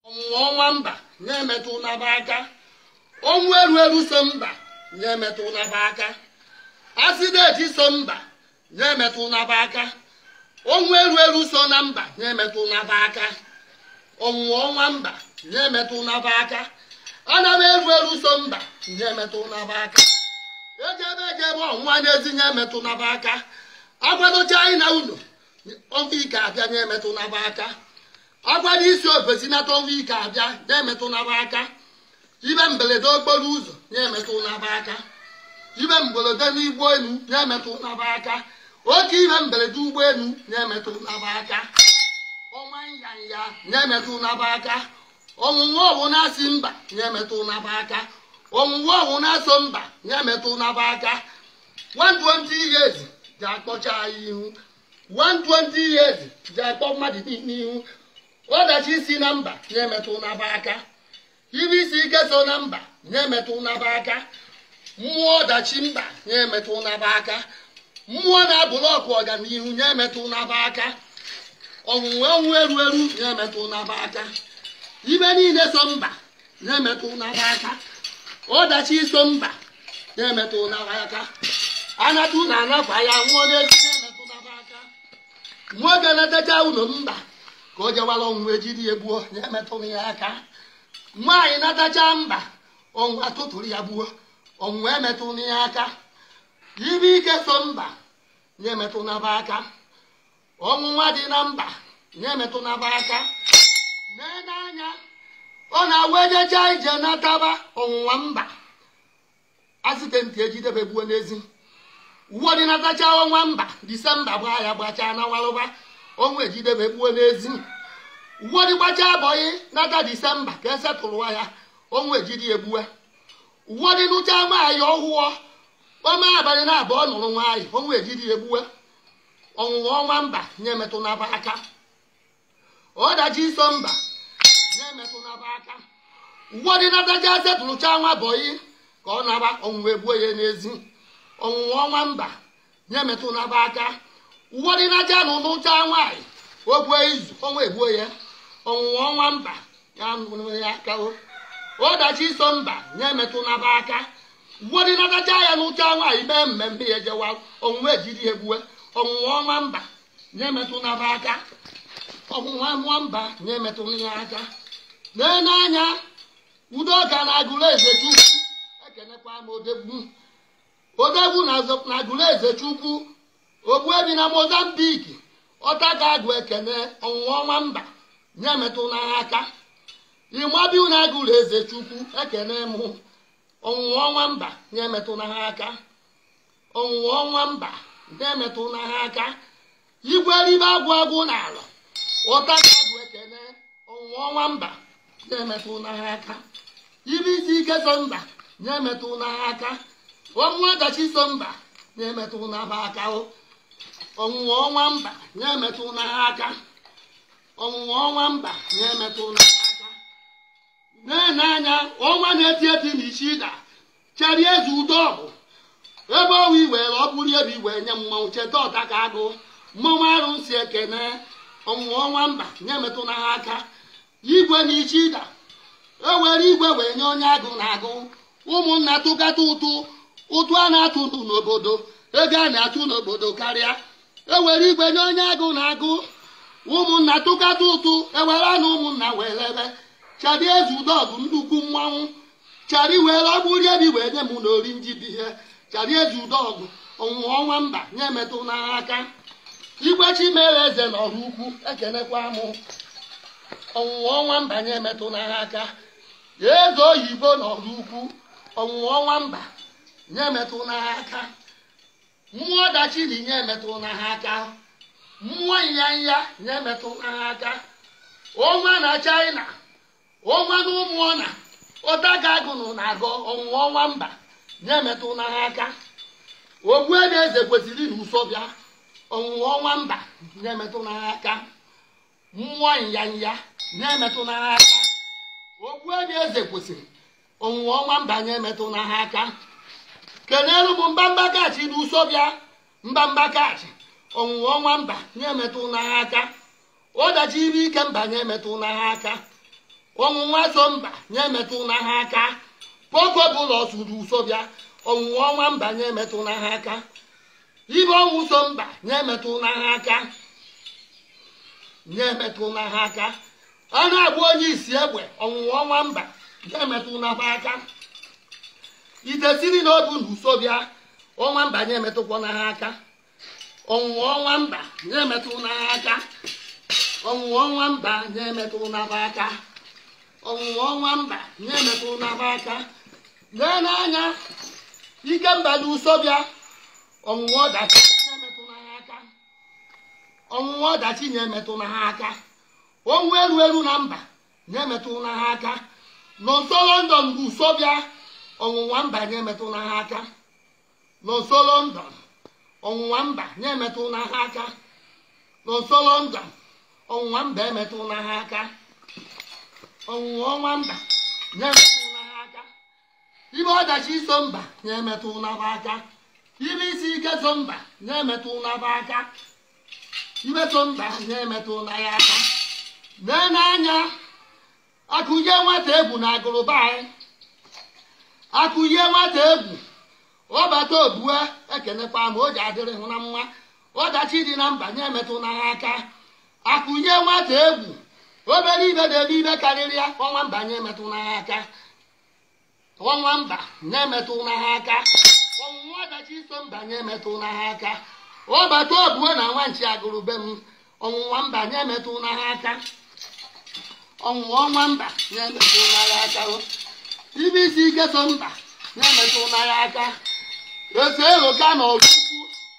ọnwụnwa ọnwa mba na-emetụ n'aba aka ọnwụ eru eru so mba na-emetụ n'aba aka asideti so mba na-emetụ n'aba aka ọnwụ eru eru so na mba na-emetụ n'aba aka ọnwụnwa ọnwa mba na-emetụ n'aba aka ana m eru eru so mba na-emetụ n'aba aka ejebe ejebe ọnwụnwa na-ezi na-emetụ n'aba aka agwadocha anyị na unu ọnwa ike abịa na-emetụ n'aba aka agwara isi ofesi nata ọnwa ike abịa na-emetụ n'aba aka ibe mberede okporo ụzọ na-emetụ n'aba aka ibe mberede n'igbo elu na-emetụ n'aba aka oke ibe mberede ụgbọelu na-emetụ n'aba aka ọnwa nyanya na-emetụ n'aba aka ọnwụnwa ọwụ na-asị mba na-emetụ n'aba aka ọnwụnwa ọwụ na-asọ mba na-emetụ n'aba aka 120 years ga-akpọcha anyị ihu 120 years ga-akpọ mmadụ n'ihu ọdachi si na mba na-emetụ n'aba aka ibe isi ike so na mba na-emetụ n'aba aka mmụọ ọdachi mba na-emetụ n'aba aka mmụọ na-abụlọkụ ọganihu na-emetụ n'aba aka ọnwụnwe ọnwụ eru eru na-emetụ n'aba aka ibe niile so mba na-emetụ n'aba aka ọdachi so mba na-emetụ n'aba aka anatụ na anafa ya nwụọ n'ezi na-emetụ n'aba aka nwoke na-etecha ụlọ mba ka o jewara ọnwụ ejiri ya gbuo na-emetụrụ ya aka nwaanyị natacha mba ọnwụ atụtụrụ ya gbuo ọnwụ emetụrụ ya aka ibe ike so mba na-emetụ n'aba aka ọnwụnwa dị na mba na-emetụ n'aba aka n'ene anya ọ na-awa ejecha ije nataba ọnwụnwa mba asitenti ejidebe gbuo n'ezi ụfọdụ natacha ọnwa mba disemba gbaa ya gbachaa na walụba ọnwa ejidebe gbuo n'ezi ụfọdụ gbacha abọghị nata disemba ka esetụrụwa ya ọnwa ejidi egbue ụfọdụ nụcha nwaanyị ọhụọ ọma abalị na abụọ nụrụ nwaanyị ọnwa ejidi egbue ọnwụnwa ọnwa mba na-emetụ n'aba aka ọdachi iso mba na-emetụ n'aba aka ụfọdụ natacha esetụrụcha nwa bọyị ka ọ naba ọnwụnwa egbuo ya n'ezi ọnwụnwa ọnwa mba na-emetụ n'aba aka ụfọdụ nacha na ụnụcha nwaanyị okwe izu ọnwa egbuo ya ọnwụnwa ọnwa mba ya nụrụ ya aka ọdachi iso mba na-emetụ n'aba aka ụfọdụ natacha ya n'ụcha nwaanyị mee mmemme ya ejewa ọnwụnwa ejiri egbue ọnwụnwa ọnwa mba na-emetụ n'aba aka ọnwụnwa ọnwa mba na-emetụ ya aka lee n'anya udoka na agụrụ eze chukwu ekenekwa m odegbu odegbu na agụrụ eze chukwu ogbuebi na mozambik ọtaka agụ ekene ọnwụnwa ọnwa mba na-emetụ n'agha aka ịmabi na agụrụ eze chukwu ekene mụ ọnwụnwa ọnwa mba na-emetụ n'agha aka ọnwụnwa ọnwa mba na-emetụ n'agha aka igwe ribe agwụ agwụ n'ala ọtaka agụ ekene ọnwụnwa ọnwa mba na-emetụ n'agha aka ibe isi ike so mba na-emetụ n'agha aka ọnwụ ọdachi so mba na-emetụ n'aba aka ọnwụnwa ọnwa mba na-emetụ n'agha aka ọnwụnwa ọnwa mba na-emetụ n'agha aka na-ene anya ọnwa na-eti eti na isi ịda cheri eze udo ọgụ ebe ọnwa iwere ọ bụrụ ebe iwere nye mmanwụ cheta ọta ka agụ mmanwụ arụ si ekene ọnwụnwa ọnwa mba na-emetụ n'agha aka igwe na isi ịda ewere igwe wee nye onye agụ na agụ ụmụnna tụkata ụtụ ụtụ a na-atụ n'obodo ego a na-atụ n'obodo karịa ewere igwe nye onye agụ na agụ ụmụnna tụkata ụtụ ewere na ụmụnna wee lebe chari eze udọgụ nnukwu mmanwụ chari wee lọgburi ebi wee nye m na ori njibi ihe chari eze udọgụ ọnwụnwa ọnwa mba nye metụ n'agha aka igwe chimere eze na ọrụ ukwu ekenekwa m ọnwụnwa ọnwa mba nye metụ n'agha aka eze oyibo na ọrụ ukwu ọnwụnwa ọnwa mba nye metụ n'agha aka mmụọ dachiri nye metụ n'agha aka mmụọ nyanya nye metụ n'agha aka ọnwa na china ọnwa na ụmụọna ụtaga agụnụ na-agọ ọnwụnwa ọnwa mba nye metụ n'agha aka ogbuebe eze kwesịrị na ụsọbịa ọnwụnwa ọnwa mba nye metụ n'agha aka mmụọ nyanya nye metụ n'agha aka ogbuebe eze kwesịrị ọnwụnwa ọnwa mba nye metụ n'agha aka kenelu bụ mbamba kachi na ụsọbịa mbamba kachi ọnwụnwa ọnwa mba nye metụ n'agha aka ọdachi ibe ike mba nye metụ n'agha aka ọnwụnwa so mba nye metụ na ha aka poko bụlọ suru uso bịa ọnwụnwa ọnwa mba nye metụ na ha aka ibe ọnwụ so mba nye metụ na ha aka nye metụ na ha aka a na-agba onye isi egbe ọnwụnwa ọnwa mba nye metụ na ha aka ite siri na obu na uso bịa ọnwa mba nye metụkwa na ha aka ọnwụnwa ọnwa mba nye metụ na ha aka ọnwụnwa ọnwa mba nye metụ na ha aka ọnwụnwa ọnwa mba nye metụ na ha aka lee n'anya ike mba dị ụsọ bịa ọnwụnwa ọdachi na-emetụ na ha aka ọnwụnwa ọdachi na-emetụ na ha aka onwe eru eru na mba na-emetụ na ha aka nọ nso london bụ ụsọ bịa ọnwụnwa mba na-emetụ na ha aka nọ nso london ọnwụnwa mba na-emetụ na ha aka nọ nso london ọnwụnwa mba emetụ na ha aka ọnwụnwa ọnwa mba na-emetụ na ha aka ibe ọdachi so mba na-emetụ na ha aka ibe isi ike so mba na-emetụ na ha aka ibe so mba na-emetụ na ya aka lee n'anya akụnye nwata egwu na agụrụba anyị akụnye nwata egwu ọbata obue ekenekwa ma o ji adịrị hụ na mma ọdachi dị na mba na-emetụ na ha aka akụnye nwata egwu obere ibe na-eme ibe karịrị ya ọnwa mba na-emetụ na ha aka ọnwa mba na-emetụ na ha aka ọnwụnwa ọdachi so mba na-emetụ na ha aka ọbata obue na nwanchi agụrụbe m ọnwụnwa mba na-emetụ na ha aka ọnwụnwa ọnwa mba na-emetụ na ya aka ibe isi ike so mba na-emetụ na ya aka ese eloka na ọrụ ukwu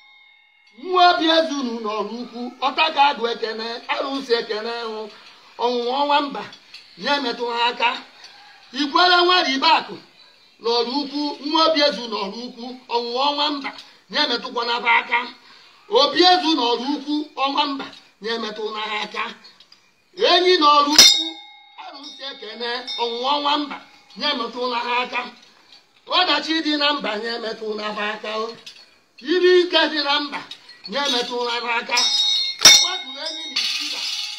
nwa obi ezunu na ọrụ ukwu ọtaka agụ ekene arụsị ekene hụ ọnwụnwa ọnwa mba na-emetụ ha aka ikwere nwere ibe akụ na ọrụ ukwu nwa obi ezu na ọrụ ukwu ọnwụnwa ọnwa mba na-emetụkwa na ha aka obi ezu na ọrụ ukwu ọnwa mba na-emetụ na ha aka enyi na ọrụ ukwu arụsị ekene ọnwụnwa ọnwa mba na-emetụ na ha aka ọdachi dị na mba na-emetụ na ha aka iri ike dị na mba na-emetụ na ha aka ụgbatụrụ enyi na isiba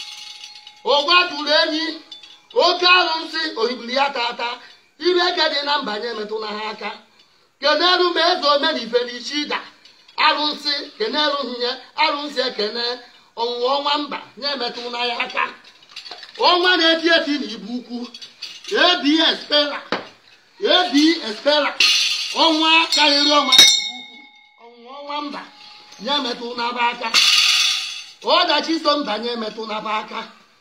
ụgbatụrụ enyi oke arụsị ohibiri ya tata iri eke dị na mba na-emetụ na ha aka keneru ma eze omenife na ishida arụsị keneru nye arụsị ekene ọnwụnwa ọnwa mba na-emetụ na ya aka ọnwa na-eti eti na ibu ukwu ebi espera ebi espera ọnwa karịrị ọnwa ibu ukwu ọnwụnwa ọnwa mba na-emetụ n'aba aka ọdachi so mba na-emetụ n'aba aka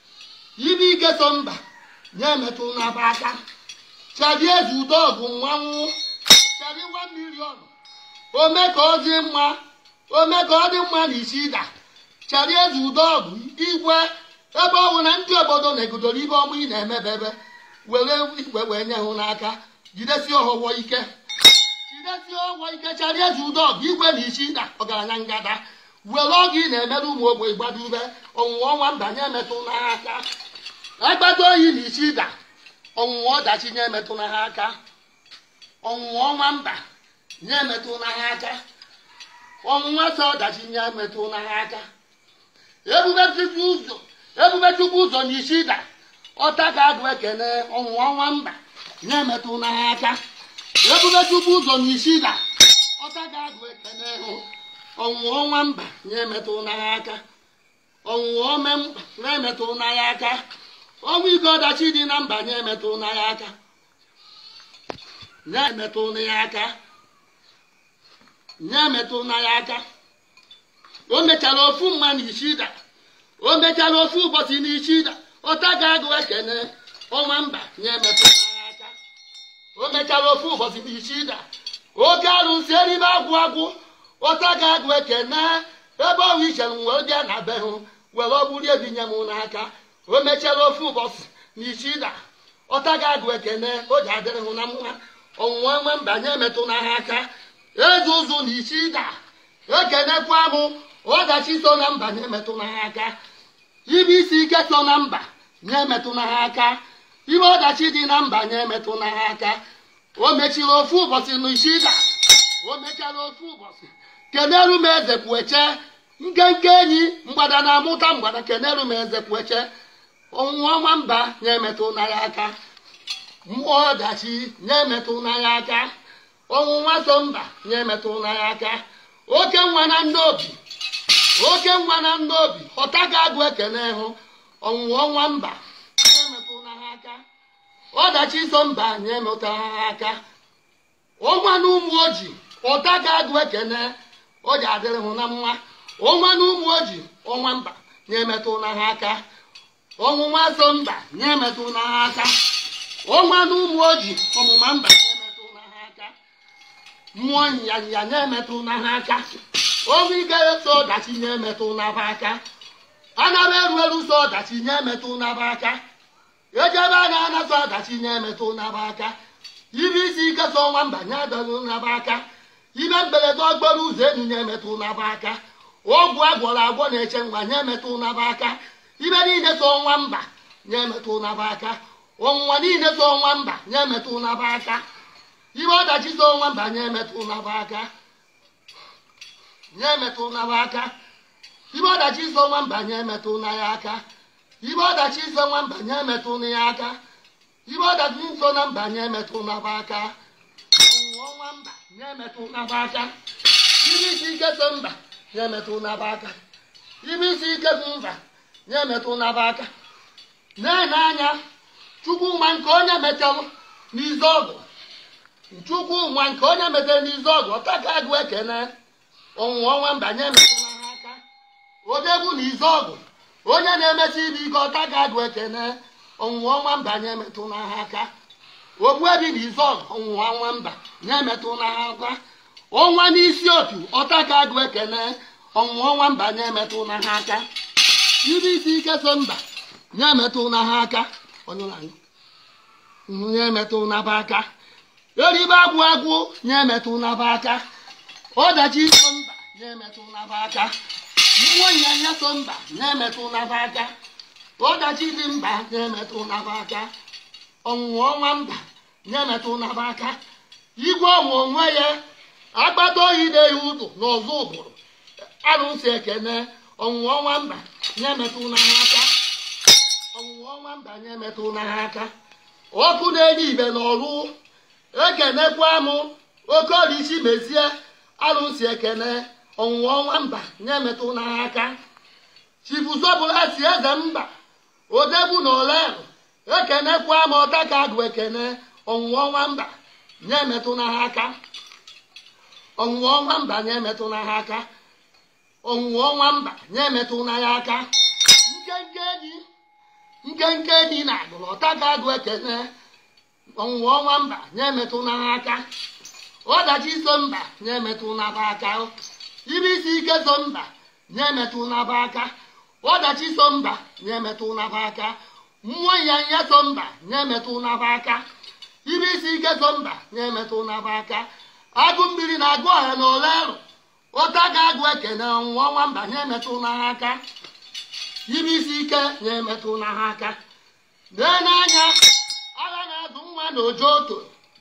ibe ike so mba na-emetụ n'aba aka chadi eze udo ọgụ nwanwụ chadi nwa milion ome ka ọ dị mma ome ka ọ dị mma na isi ịda chadi eze udo ọgụ igwe ebe ọ bụ na ndị obodo na-egodoro ibe ọmụ ị na-emebebe were igwe wee nye hụ n'aka jidesi ọhụwọ ike jidesi ọhụwọ ike chari eze udo ọgụ igwe na isi ịda ọgaranya ngada were ọgụ ị na-emere ụmụ ogbe gbadube ọnwụnwa ọnwa mba nye emetụ na ha aka agbata oyi na isi ịda ọnwụnwa ọdachi nye emetụ na ha aka ọnwụnwa ọnwa mba nye emetụ na ha aka ọnwụnwa sọ ọdachi nye emetụ na ha aka ebube chukwu ụzọ ebube chukwu ụzọ na isi ịda ọta ka agụ ekene ọnwụnwa ọnwa mba nye emetụ na ha aka ebube chukwu ụzọ na isi ịda ọta ka agụ ekene hụ ọnwụnwa ọnwa mba nye emetụ na ha aka ọnwụnwa ome mba na-emetụ na ya aka ọnwụ ike ọdachi dị na mba nye emetụ na ya aka na-emetụ na ya aka na-emetụ na ya aka o mechara ofu mma na ishida o mechara ofu ụbọchị na ishida ọta ga-agụ ekene ọnwa mba nye emetụ na ya aka o mechara ofu ụbọchị na ishida oke arụsị eribe agwụ agwụ ọta ga-agụ ekene ebe ọhụ ichere wee bịa na be hụ were ọgbụrụ ebinye m n'aka o mechara ofu ụbọchị na ishida ọta ga-agụ ekene o ji adịrị hụ na mma ọnwụnwa nwe mba nye emetụ na ha aka eze ụzụ na ishida ekenekwa m ọdachi so na mba nye emetụ na ha aka ibe isi ike so na mba nye emetụ na ha aka ibe ọdachi dị na mba nye emetụ na ha aka o mechiri ofu ụbọchị na ishida o mechara ofu ụbọchị keneru m eze kpueche nkenke enyi mgbada na-amụta mgbada keneru m eze kpueche ọnwụnwa nwamba na-emetụ na ya aka mmụọ ọdachi na-emetụ na ya aka ọnwụnwa so mba na-emetụ na ya aka oke nwa na ndị obi oke nwa na ndị obi ọta ga-agụ ekene hụ ọnwụnwa ọnwa mba na-emetụ na ha aka ọdachi so mba na-emetụ ha aka ọnwa na ụmụ oji ọta ga-agụ ekene ọ ji adịrị hụ na mma ọnwa na ụmụ oji ọnwa mba na-emetụ na ha aka ọnwụnwa so mba na-emetụ na ha aka ọnwa na ụmụ oji ọmụma mba na-emetụ na ha aka mmụọ nyanya na-emetụ na ha aka ọnwụ ike so ọdachi na-emetụ na ha aka anara eru eru so ọdachi na-emetụ na ha aka ejebe a na-anasa ọdachi na-emetụ na ha aka iri isi ike so ọnwa mba na-adọrụ na ha aka ime mberede okporo ụzọ elu na-emetụ na ha aka ọgwụ agwọrọ agwọ na-eche nwa na-emetụ na ha aka ibe niile so ọnwa mba na-emetụ na ha aka ọnwụnwa niile so ọnwa mba na-emetụ na ha aka ibe ọdachi so ọnwa mba na-emetụ na ha aka na-emetụ na ha aka ibe ọdachi so ọnwa mba na-emetụ na ya aka ibe ọdachi so ọnwa mba na-emetụ na ya aka ibe ọdachi so na mba na-emetụ na ha aka ọnwụnwa ọnwa mba na-emetụ na ha aka ibe isi ike so mba na-emetụ na ha aka ibe isi ike so mba na-emetụ na ha aka na-ene anya chukwu nwa nke onye metalụ n'izu ọgụ chukwu nwa nke onye metere n'izu ọgụ ọtaka agụ ekene ọnwụnwa ọnwa mba na-emetụ na ha aka odegwu na izu ọgụ onye na-emesi ibe ike ọtaka agụ ekene ọnwụnwa ọnwa mba na-emetụ na ha aka ogbuebi na izu ọgụ ọnwụnwa ọnwa mba na-emetụ na ha aka ọnwa n'isi otu ọtaka agụ ekene ọnwụnwa ọnwa mba na-emetụ na ha aka ibe isi ike so mba na-emetụ na ha aka na-emetụ na ha aka eribe agwụ agwụ na-emetụ na ha aka ọdachi so mba na-emetụ na ha aka mmụọ nyanya so mba na-emetụ na ha aka ọdachi dị mba na-emetụ na ha aka ọnwụnwa ọnwa mba na-emetụ na ha aka igwe ọnwụ onwe ya agbata oyi na-eyi ụtụ n'ọzọ ụbụrụ arụsị ekene ọnwụnwa ọnwa mba na-emetụ na ha aka ọnwụnwa ọnwa mba na-emetụ na ha aka ọkụ na-enye ibe n'ọrụ ekenekwa m oke ọrịchi mezie arụsị ekene ọnwụnwa ọnwa mba na-emetụ na ha aka chibuzọbụla si eze mba odegbu na olerụ ekenekwa m ọtaka agụ ekene ọnwụnwa ọnwa mba na-emetụ na ha aka ọnwụnwa ọnwa mba na-emetụ na ha aka ọnwụnwa ọnwa mba na-emetụ na ya aka nkenke enyi nkenke enyi na agụrụ ọtaka agụ ekene ọnwụnwa ọnwa mba na-emetụ na ha aka ọdachi so mba na-emetụ na ha aka ibe isi ike so mba na-emetụ na ha aka ọdachi so mba na-emetụ na ha aka mmụọ nyanya so mba na-emetụ na ha aka ibe isi ike so mba na-emetụ na ha aka agụ mmiri na agụ ọha na ole arụ ụta ga-agụ ekene ọnwụnwa ọnwa mba na-emetụ na ha aka ibe isi ike na-emetụ na ha aka lee n'anya agha na-azụ nwa na ojo oto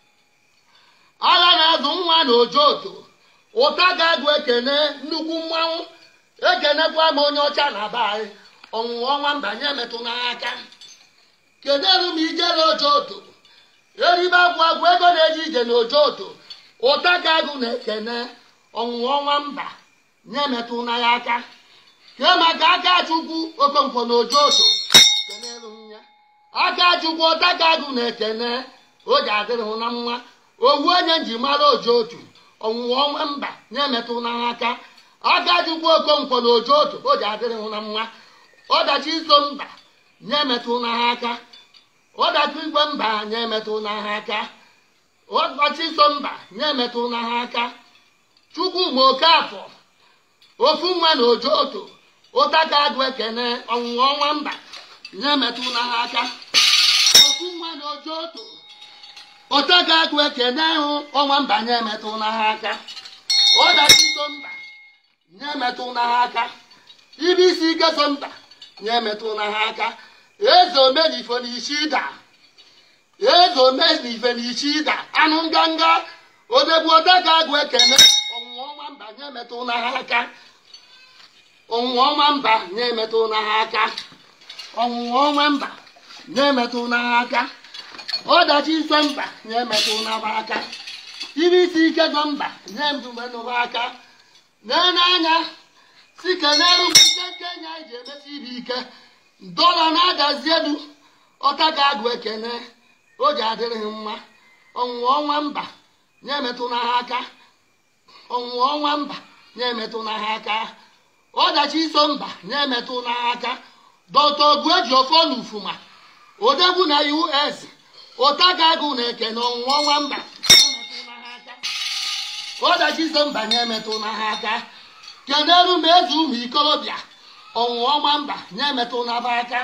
agha na-azụ nwa na ojo oto ụta ga-agụ ekene nnukwu mmanwụ ekenekwa m onye ọcha na be anyị ọnwụnwa ọnwa mba na-emetụ na ha aka kedụ m ijere ojo oto eribe agwụ agwụ ego na-eji ije na ojo oto ụta ga-agụ na ekene ọnwụnwa ọnwa mba na-emetụ na ya aka kee maka aka chukwu okonkwo na ojo oto kenelu m ya aka chukwu ụta ga-agụ na ekene o ji adịrị hụ na mma owu onye nji mara ojo otu ọnwụnwa ọnwa mba na-emetụ na ha aka aka chukwu okonkwo na ojo otu o ji adịrị hụ na mma ọdachi iso mba na-emetụ na ha aka ọdachi igwe mba na-emetụ na ha aka ọdachi iso mba na-emetụ na ha aka chukwu ma oke afọ ofu nwa na ojo oto ụta ka agụ ekene ọnwụnwa ọnwa mba na-emetụ na ha aka ofu nwa na ojo oto ụta ka agụ ekene hụ ọnwa mba na-emetụ na ha aka ọdachi so mba na-emetụ na ha aka ibe isi ike so mba na-emetụ na ha aka eze omenifo na isi ịda eze omenife na isi ịda anụ nganga odegbu ụta ka agụ ekene ọnwụnwa ọnwa mba na-emetụ na ha aka ọnwụnwa ọnwa mba na-emetụ na ha aka ọnwụnwa ọnwa mba na-emetụ n'agha aka ọdachi iso mba na-emetụ n'aba aka ime isi ike gọ mba na-emetụba aka na-anya si kenelu nke kenya ji emesi ibe ike dọla na-adazi elu ọta ga-agụ ekene o ji adịrịghị mma ọnwụnwa ọnwa mba na-emetụ n'agha aka ọnwụnwa ọnwa mba na-emetụ n'agha aka ọdachi iso mba na-emetụ n'agha aka dọta ogu eji ofe na ufuma odegwu na us ụtagagụ na eke na ọnwụnwa ọnwa mba na-emetụ n'agha aka ọdachi iso mba na-emetụ n'agha aka keneru ma eze ụmụ ikorobịa ọnwụnwa ọnwa mba na-emetụ n'aba aka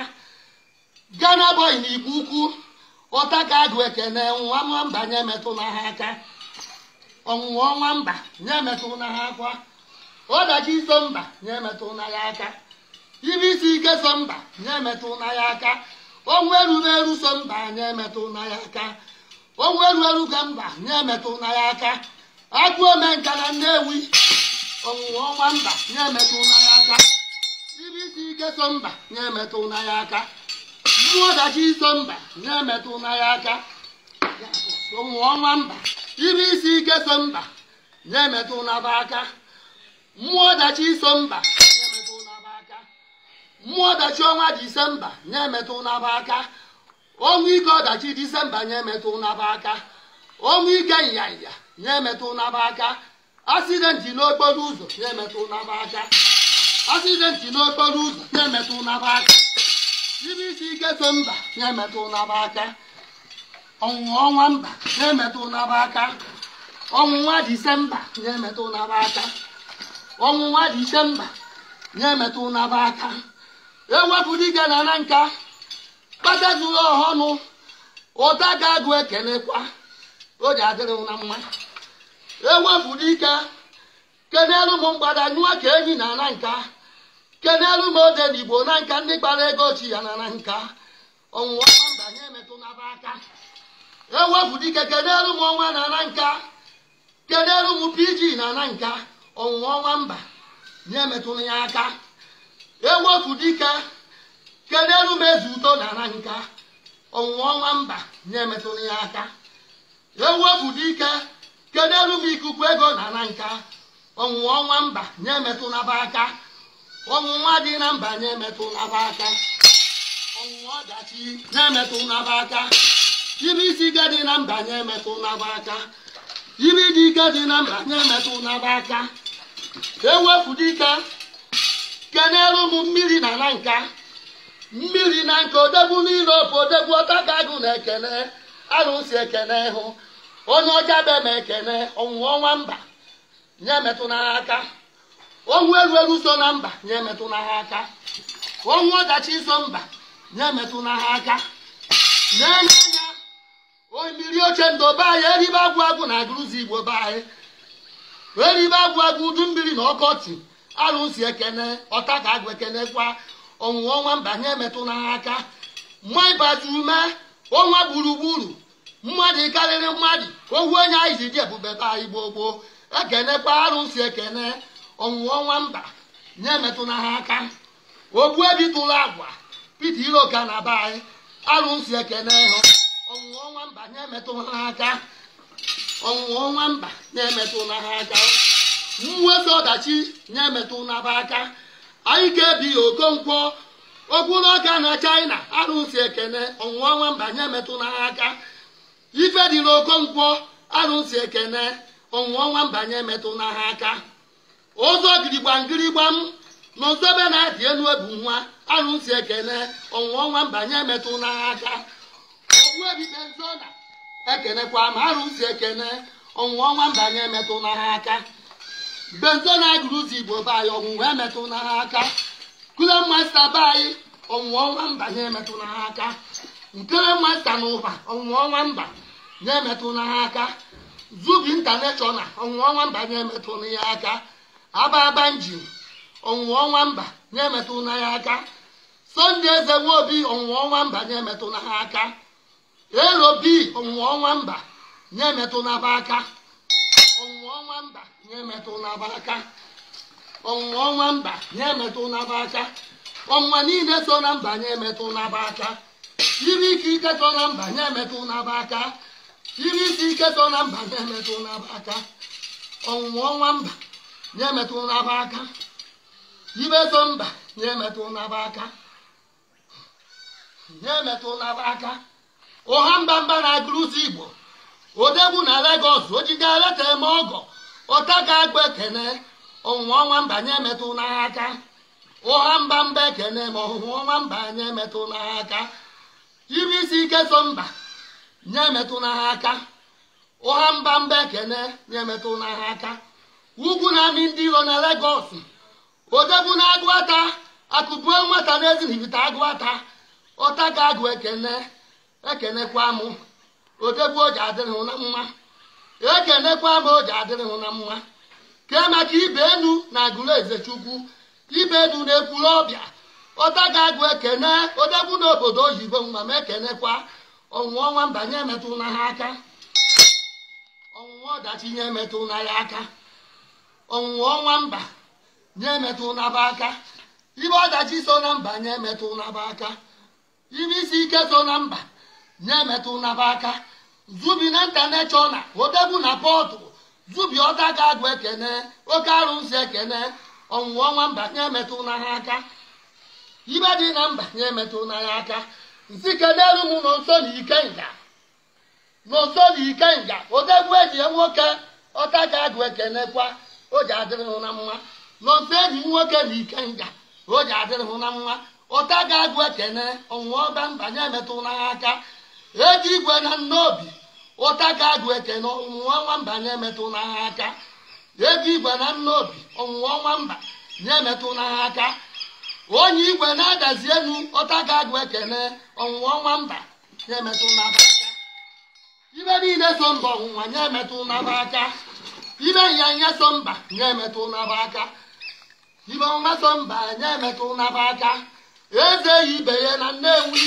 gana bọị na igbo ukwu ụtagagụ ekene nwa mba na-emetụ n'agha aka ọnwụnwa ọnwa mba na-emetụ n'agha akwa ọdachi iso mba na-emetụ n'agha aka ibe isi ike so mba na-emetụ n'agha aka ọnwụ eruru eru so mba na-emetụ n'agha aka ọnwụ eru eru ga mba na-emetụ n'agha aka agụ ome nka na nnewi ọnwụnwa ọnwa mba na-emetụ n'agha aka ibe isi ike so mba na-emetụ n'agha aka mmụọ ọdachi iso mba na-emetụ n'agha aka ọnwụnwa ọnwa mba ibe isi ike so mba na-emetụ n'aba aka mmụọ ọdachi iso mba na-emetụ n'aba aka mmụọ ọdachi ọnwa disemba na-emetụ n'aba aka ọnwa ike ọdachi disemba na-emetụ n'aba aka ọnwa ike nyanya na-emetụ n'aba aka asidenti n'okporo ụzọ na-emetụ n'aba aka asidenti n'okporo ụzọ na-emetụ n'aba aka ibe isi ike so mba na-emetụ n'aba aka ọnwụnwa ọnwa mba na-emetụ n'aba aka ọnwụnwa disemba na-emetụ n'aba aka ọnwụnwa disemba na-emetụ n'aba aka ewepụ dike na na nka kpata zuru ọhọnụ ụta ga-agụ ekenekwa o ji adịrị na mma ewepụ dike kenelu m mgbada nyụọ ka enyi na na nka kenelu m ode n'igbo na nka ndị kpara ego chi ya na na nka ọnwụnwa ọnwa mba na-emetụ n'aba aka ewepụ dike kenelu m ọnwa na na nka kenelu m pg na na nka ọnwụnwa ọnwa mba na-emetụrụ ya aka ewepụ dike kenelu m eze uto na na nka ọnwụnwa ọnwa mba na-emetụrụ ya aka ewepụ dike kenelu m ikuku ego na na nka ọnwụnwa ọnwa mba na-emetụ n'aba aka ọnwụnwa dị na mba na-emetụ n'aba aka ọnwụnwa ọdachi na-emetụ n'aba aka ibe isi ike dị na mba na-emetụ n'aba aka ibe dị ike dị na mba na-emetụ n'aba aka ewepụ dike kenelu m mmiri na na nka mmiri na nka odegbu niile ofe odegbu ọtagagụ na ekene arụsị ekene hụ onye ọcha be ma ekene ọnwụnwa ọnwa mba nye metụ n'agha aka ọnwụ eru eru so na mba nye metụ n'agha aka ọnwụ ọdachi so mba nye metụ n'agha aka n'anya anya omiri oche ndo be anyị eribe agwụ agwụ na agụrụzi igbo be anyị eribe agwụ agwụ udu mmiri na ọkọchị arụsị ekene ọta ka agwụ ekene kwa ọnwụnwa ọnwa mba nye metụ n'agha aka mma ịbata ume ọnwa gburugburu mmadụ karịrị mmadụ ohu onye anyị ji dị ebube be anyị gboo gboo ekenekwa arụsị ekene ọnwụnwa ọnwa mba nye metụ n'agha aka ogbu ebi tụrụ agwa pete iroka na be anyị arụsị ekene hụ ọnwụnwa ọnwa mba nye metụ n'agha aka ọnwụnwa ọnwa mba na-emetụ n'agha aka mwezi ọdachi na-emetụ n'aba aka anyị ga-ebi okonkwo okpuru ọka na china arụsị ekene ọnwụnwa ọnwa mba nye metụ n'agha aka ife dị n'okonkwo arụsị ekene ọnwụnwa ọnwa mba nye metụ n'agha aka ụzọ girigba ngirigba m na nsobe na-adị elu ebu nwa arụsị ekene ọnwụnwa ọnwa mba nye metụ n'agha aka ogbu ebibe nzona ekenekwa ma arụsị ekene ọnwụnwa ọnwa mba nye metụ n'agha aka benzo na agụrụzi igbo be anyị ọnwụnwa emetụ n'agha aka kule masta be anyị ọnwụnwa ọnwa mba nye emetụ n'agha aka nkere masta na ụba ọnwụnwa ọnwa mba nye emetụ n'agha aka zubi intaneshọnal ọnwụnwa ọnwa mba nye emetụ ya aka aba aba njin ọnwụnwa ọnwa mba nye emetụ ya aka sọnde eze nwobi ọnwụnwa ọnwa mba nye emetụ ha aka elobi ọnwụnwa ọnwa mba nye emetụ n'aba aka ọnwụnwa ọnwa mba nye emetụ n'aba aka ọnwụnwa ọnwa mba nye emetụ n'aba aka ọnwa niile so na mba nye emetụ n'aba aka iri ike ike so na mba nye emetụ n'aba aka iri isi ike so na mba nye emetụ n'aba aka ọnwụnwa ọnwa mba nye emetụ n'aba aka ibe so mba nye emetụ n'aba aka nye emetụ n'aba aka ụha mba mba na-agụrụzi igbo odegbu na legos ojiga leta eme ọgọ ọta ga-agba ekene ọnwụnwa ọnwa mba nye emetụ n'agha aka ụha mba mba ekene ma ọhụhụ ọnwa mba nye emetụ n'agha aka iri isi ike so mba nye emetụ n'agha aka ụha mba mba ekene nye emetụ n'agha aka ugwu na-amị ndị iro na legos odegbu na agụata akụbuo nwata na-ezinibite agụata ọta ga-agụ ekene ekenekwa mụ odegbu o ji adịrị hụ na mma ekenekwa m o ji adịrị hụ na mma kee maka ibe enu na agụrụ eze chukwu ibe enu na-ekwuru ọbịa ọta ga-agụ ekene odegbu n'obodo oyibo nwa m ekenekwa ọnwụnwa ọnwa mbanye emetụ na ha aka ọnwụnwa ọdachi nye emetụ na ya aka ọnwụnwa ọnwa mba nye emetụ naba aka ibe ọdachi so na mba nye emetụ naba aka ibe isi ike so na mba nye emetụ naba aka zubi na intaneshọnal odegbu na pọtụ zubi ọta ga-agụ ekene oke arụsị ekene ọnwụnwa ọnwa mba nye emetụ na ha aka ibe dị na mba nye emetụ na ya aka nsi kedelu m nọ nso na ikenga nọ nso na ikenga odegbu eji nwoke ọta ga-agụ ekenekwa o ji adịrị hụ na mma nọ nso eji nwoke na ikenga o ji adịrị hụ na mma ọta ga-agụ ekene ọnwụnwa ọba mba nye emetụ na ha aka eji igwe na nnobi ụta ga-agụ ekene ọnwụnwa nwamba nye emetụ na ha aka ego igwe na nnobi ọnwụnwa nwamba nye emetụ na ha aka onye igwe na-adazi elu ọta ga-agụ ekene ọnwụnwa nwamba nye emetụ na ha aka ibe niile so mba ọnwụnwa nye emetụ na ha aka ibe nyanya so mba nye emetụ na ha aka ibe ọnwa so mba nye emetụ na ha aka eze ibe ya na nnewi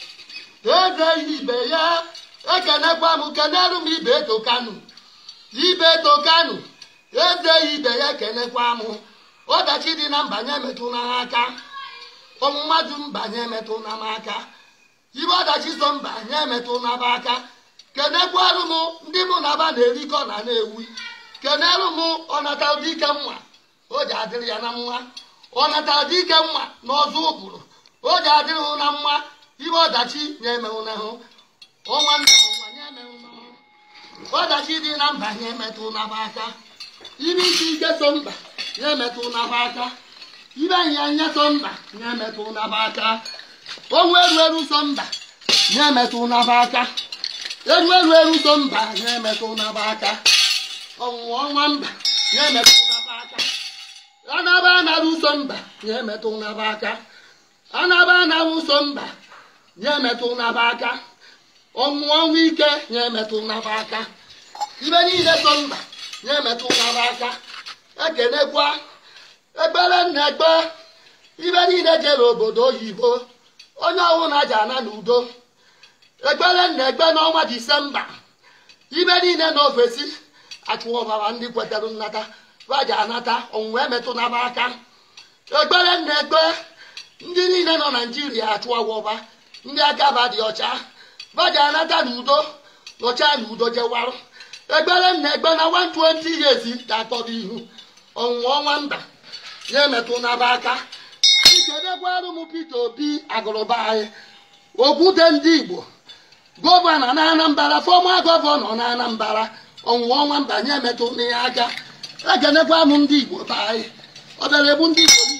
eze ibe ya ekenekwa m kenelu m ibe etokanu ibe etokanu eze ibe ya ekenekwa m ọdachi dị na mbanye emetụ na ha aka ọmụmadụ mbanye emetụ na m aka ibe ọdachi so mbanye emetụ na ba aka kenekwarụ m ndị mụ na ba na-erikọ na na-ewi kenelu m ọnata ụdị ike mma o ji adịrị ya na mma ọnata ụdị ike mma n'ọzọ ụbụrụ o ji adịrị hụ na mma ibe ọdachi na-emenwụ n'ahụ ọnwa nna ụwa nye emenwụ n'ahụ ọdachi dị na mba nye emetụ n'aba aka ibe isi ike so mba nye emetụ n'aba aka ibe anyanya so mba nye emetụ n'aba aka onwe eru eru so mba nye emetụ n'aba aka eru eru eru so mba nye emetụ n'aba aka ọnwụnwa ọnwa mba nye emetụ n'aba aka anaba anara ụso mba nye emetụ n'aba aka anaba anara ụso mba nye emetụ n'aba aka ọnwụ ọnwụ ike nye emetụ n'aba aka ibe niile so mba nye emetụ n'aba aka ekenekwa ekpere nna ekpe ibe niile jere obodo oyibo onye ọbụla ji ana n'udo ekpere nna ekpe n'ọnwa disemba ibe niile na ofesi achụwa ọbara ndị kwetara nnata vaji anata ọnwụnwa emetụ n'aba aka ekpere nna ekpe ndị niile nọ naijiria achụwa ọba ndị aka ba dị ọcha vaji anata n'udo nọcha n'udo jewarụ ekpere nna ekpe na 120 years ga-atọrọ ihu ọnwụnwa ọnwa mba ya emetụ n'aba aka ikedekwarụ m Peter Obi agụrụba anyị okwute ndị Igbo gọvanọ na Anambra fọma gọvanọ na Anambra ọnwụnwa ọnwa mba nye emetụ n'ihe aka ekenekwa m ndị Igbo be anyị ọ bịara egbu ndị Igbo